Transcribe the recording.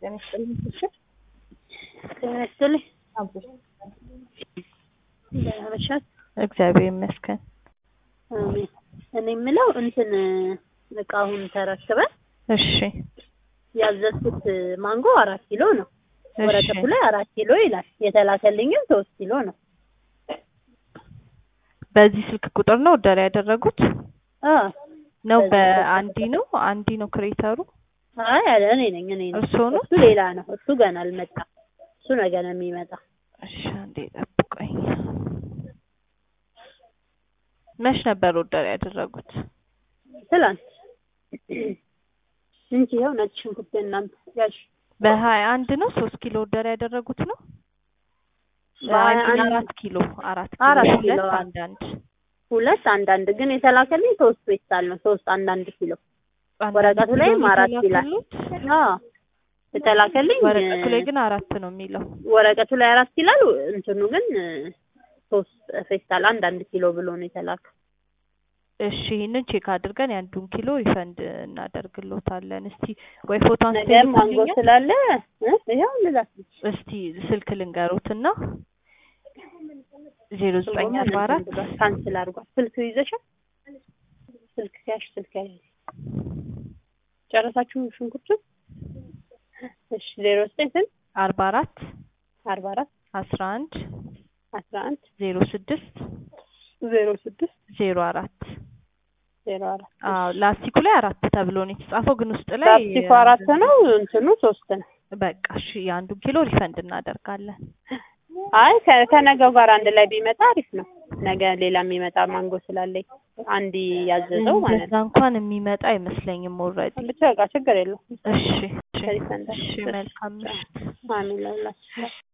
ጤና ይስጥልኝ። እሺ ጤና ይስጥልኝ። አቦ ደህና መሻት። እግዚአብሔር ይመስገን። አሜን። እኔ የምለው እንትን እቃውን ተረክበን እሺ ያዘዝኩት ማንጎ አራት ኪሎ ነው። እሺ ወረቀቱ ላይ አራት ኪሎ ይላል። የተላከልኝም ሶስት ኪሎ ነው። በዚህ ስልክ ቁጥር ነው ኦርደር ያደረጉት አ ነው? በዚህ ስልክ በአንዲ ነው አንዲ ነው ክሬተሩ አይ አለ እኔ ነኝ እኔ ነኝ። እርስዎ ነው? እሱ ሌላ ነው። እሱ ገና አልመጣም። እሱ ነገ ነው የሚመጣ። እሺ አንዴ ጠብቆኝ። መች ነበር ኦርደር ያደረጉት? ትላንት እንጂ ይኸው ነጭ ሽንኩርት እናንተ ያሽ በሀያ አንድ ነው ሶስት ኪሎ ኦርደር ያደረጉት ነው? በሀያ አይ ሚን አንድ አራት ኪሎ አራት ኪሎ አራት ኪሎ ሁለት አዎ። አንዳንድ ሁለት አንዳንድ ግን የተላከልኝ ሶስት ፔስታል ነው። ሶስት አንዳንድ ኪሎ አንዳንድ ወረቀቱ ኪሎ ላይም ነው አራት ይላል። የተላከሉት? አዎ የተላከልኝ ወረቀቱ ላይ ግን አራት ነው የሚለው። ወረቀቱ ላይ አራት ይላል። እንትኑ ግን ሶስት ፌስታል አንዳንድ ኪሎ ብሎ ነው የተላከ። እሺ ይህንን ቼክ አድርገን የአንዱን ኪሎ ሪፈንድ እናደርግሎታለን። እስቲ ወይ ፎቶ ነገር ማንጎ አንስተልኛል ስላለ እ ይኸው ልዛት እስቲ ስልክ ልንገሩትና ዜሮ ዘጠኝ አርባ አራት ካንስል አድርጓል። ስልክ ይዘሻል? ስልክ ሲያሽ ስልክ ያለ ጨረሳችሁ ሽንኩርቱን? እሺ ዜሮ ዘጠኝ ስንት አርባ አራት አርባ አራት አስራ አንድ አስራ አንድ ዜሮ ስድስት ዜሮ ስድስት ዜሮ አራት ዜሮ አራት አዎ ላስቲኩ ላይ አራት ተብሎ ነው የተጻፈው፣ ግን ውስጥ ላይ ላስቲኩ አራት ነው፣ እንትኑ ሶስት ነው። በቃ እሺ የአንዱን ኪሎ ሪፈንድ እናደርጋለን። አይ ከ- ከነገው ጋር አንድ ላይ ቢመጣ አሪፍ ነው። ነገ ሌላ የሚመጣ ማንጎ ስላለኝ አንድ ያዘዘው ማለት እንደዛ እንኳን የሚመጣ አይመስለኝም ኦልሬዲ። ነው። ብቻ በቃ ችግር የለውም። እሺ እሺ ሪፈንድ እሺ መልካም ምሽት። አሜን ለሁላችሁ